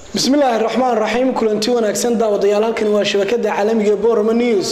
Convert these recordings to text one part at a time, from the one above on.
bismillaahi raxmaan raxiim kulanti wanaagsan daawadayaal halkani waa shabakada caalamiga ee borama news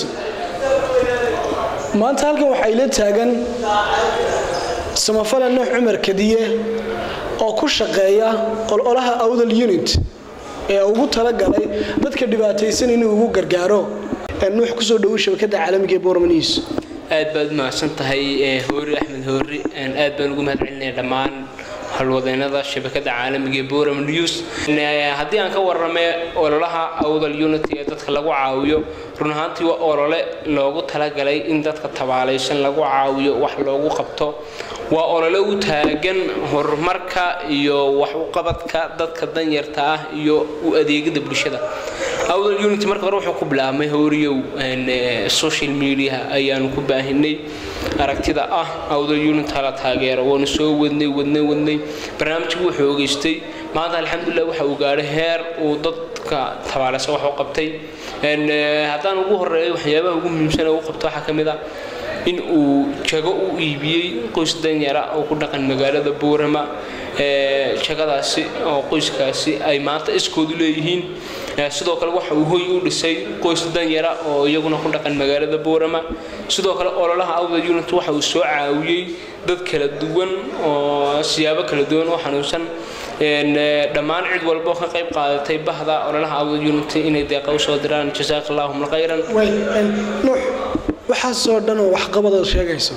maanta halkan waxaa ila taagan samafale nuux cumar kadiye oo ku shaqeeya ololaha awdal unit ee ugu talagalay dadka dhibaataysan inuu ugu gargaaro nuux kusoo dhawo shabakada caalamiga ee borama news aad baad umahadsan tahay hoori axmed hoori aad baan ugu mahad celinaya dhammaan halwadeennada shabakada caalamiga ee boram news haddii aan ka warramay ololaha awdal unity ee dadka lagu caawiyo run ahaantii waa olole loogu talagalay in dadka tabaalaysan lagu caawiyo wax loogu qabto waa olole u taagan horumarka iyo wax u qabadka dadka danyarta ah iyo u adeegida bulshada awdal unity marka hore wuxuu ku bilaabmay howriyow social media ayaanu ku baahinay aragtida ah awdal unity hala taageero waanu soo wadnay wadnay wadnay barnaamijku wuxuu ogeystay maanta alxamdulilah waxa uu gaadhay heer uu dadka tabaalaysan wax u qabtay haddaan ugu horeeyo waxyaabaha ugu muhiimsan ee uu qabto waxaa ka mid ah in uu jago u iibiyey qoys danyara oo ku dhaqan magaalada boorama jagadaasi oo qoyskaasi ay maanta iskoodu leeyihiin sidoo kale waxa uu hoy u dhisay qoys danyara oo iyaguna ku dhaqan magaalada boorama sidoo kale ololaha awda unit waxa uu soo caawiyey dad kala duwan oo siyaabo kala duwan oo xanuunsan dhammaan cid walbo ka qayb qaadatay bahda ololaha awda unit inay deeqa usoo diraan jasaaka allahum khayran nuux waxaasoo dhan oo waxqabadaad sheegayso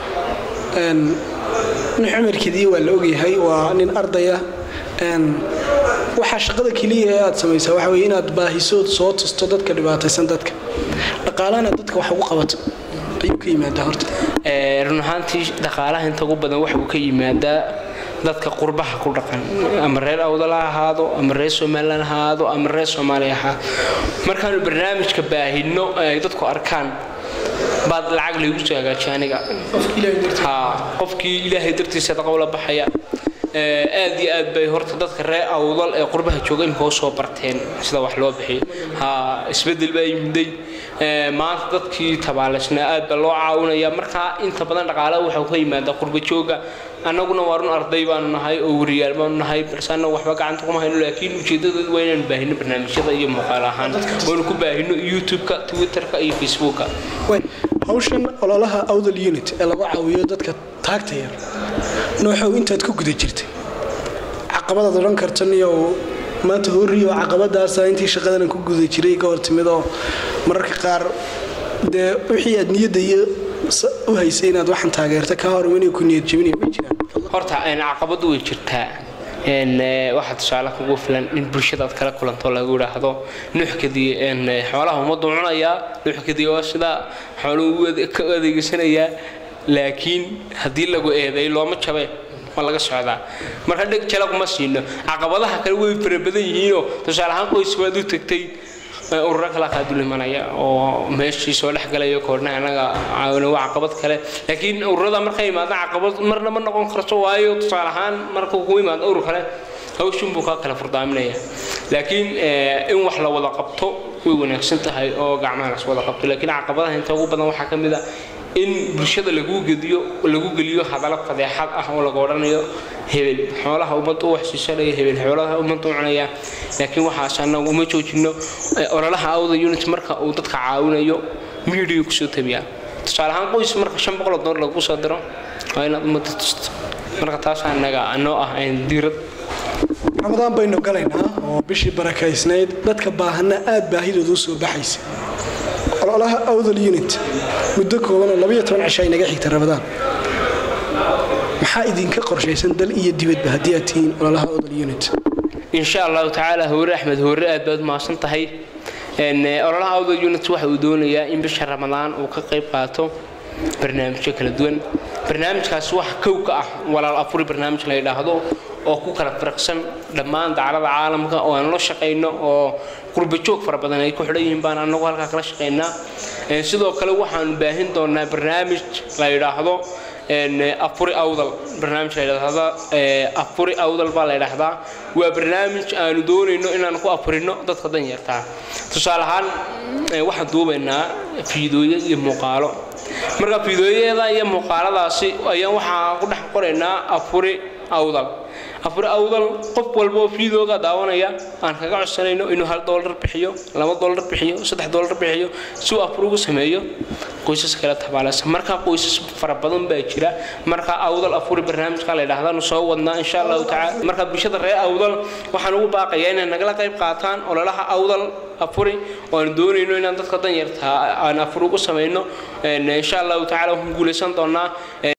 nuux cumar kadiye waa la ogyahay waa nin ardaya waxaa shaqada keliya ee aad samaysaa waxa weye inaad baahisood soo tusto dadka dhibaataysan dadka dhaqaalahana dadka wax ugu qabato ayuu ka yimaadaa horta run ahaantii dhaqaalaha inta ugu badan waxa uu ka yimaadaa dadka qurbaha ku dhaqan ama reer awdal ha ahaado ama reer somalilan ha ahaado ama reer soomaaliya ha markaanu barnaamijka baahino ay dadku arkaan baad lacag laygu soo hagaajiya aniga qofkii ilaahay dartiisa daqowla baxaya aad iyo aad bay horta dadka reer awdal ee qurbaha jooga imika u soo barteen sida wax loo bixiyo ha isbedel baa yimiday maanta dadkii tabaalaysnaa aad baa loo caawinaya markaa inta badan dhaqaalaha waxaa ka yimaada qurba jooga annaguna waa run arday baanu nahay oo wariyaal baanu nahay balse annagu waxba gacanta kuma hayno laakiin ujeedadeedu waa inaanu baahino barnaamijyada iyo muuqaal ahaan waanu ku baahino youtube-ka twitterka iyo facebooka hawshan ololaha awdal unit ee lagu caawiyo dadka taagta yar nooxow intaad ku guda jirtay caqabadaad odhan kartan iyo maanta horriyo caqabadaasa intii shaqadanan ku guda jiray ka hor timid oo mararka qaar dee wixii aad niyadda iyo u haysay inaad waxaan taageerta ka hor inay ku niyad jebinaya way jiraan horta caqabadu way jirtaa waxaa tusaale kugu filan in bulshadaad kala kulanto lagu idhaahdo nuuxkadii xoolaha ummaddu cunayaa nuuxkadii waa sidaa xooluhu ka adeegsanayaa laakiin haddii lagu eeday looma jabe waa laga socdaa marka dheg jala kuma siino caqabadaha kale way fara badan yihiinoo tusaale ahaan qoys baad u tagtay ururo kala qaadul imanaya oo meeshii soo dhexgalaya koorna anaga caawina waa caqabad kale laakiin ururada markay imaadaan caqabad marna ma noqon karto waayo tusaale ahaan markuu ku imaado urur kale hawshin buu kaa kala furdaaminaya laakiin in wax la wada qabto way wanaagsan tahay oo gacmaha las wada qabto laakiin caqabadaha inta ugu badan waxaa ka mid a in bulshada lagu gediyo lagu geliyo hadallo fadeexad ah oo laga odhanayo hebel xoolaha ummadda u waxsiisanaya hebel xoolaha ummadda u cunaya laakiin waxaas annagu uma joojino ololaha awda unit marka uu dadka caawinayo miidiya kusoo tabiyaa tusaale ahaan qoys marka shan boqol oo dollar lagu soo diro waa inaad ummadda tusto marka taas annaga anoo ah diirad ramadaan baynu galaynaa oo bishii barakaysnayd dadka baahana aad baahidooda u soo baxaysa ololaha awdal unit muddo kooban oo labayo toban cisho ay naga xigta ramadaan maxaa idinka qorshaysan dal iyo dibadba haddii aad tihiin ololaha awdal unit insha allahu tacaala hoore axmed hoore aad baad mahadsan tahay ololaha awdal unit waxa uu doonayaa in bisha ramadaan uu ka qayb qaato barnaamijyo kala duwan barnaamijkaasi wax kow ka ah walaal afuri barnaamij la yidhaahdo oo ku kala firaqsan dhammaan dacalada caalamka oo aan la shaqayno oo qurbajoog fara badan ay ku xidhan yihiin baan annagu halkaa kala shaqaynaa sidoo kale waxaanu baahin doonaa barnaamij la yidhaahdo afuri awdal barnaamij la yidhaahda afuri awdal baa la yidhaahdaa waa barnaamij aanu doonayno inaanu ku afurino dadka danyartaa tusaale ahaan waxaan duubaynaa fiidooyo iyo muuqaalo marka fiidooyada iyo muuqaaladaasi ayaan waxaan ku dhex qoraynaa afuri awdal afur awdal qof walba oo fiidooga daawanaya aan kaga codsanayno inuu hal doolar bixiyo laba doolar bixiyo saddex doolar bixiyo si uu afur ugu sameeyo qoysas kale tabaaleysa marka qoysas fara badan baa jira marka awdal afuri barnaamijka la yidhaahdaanu soo wadnaa insha allahu tacaala marka bulshada reer awdal waxaan ugu baaqayaa inay nagala qayb qaataan ololaha awdal afuri oo aan doonayno inaan dadka danyarta aan afur ugu samayno insha allahu tacaala waxaan guulaysan doonaa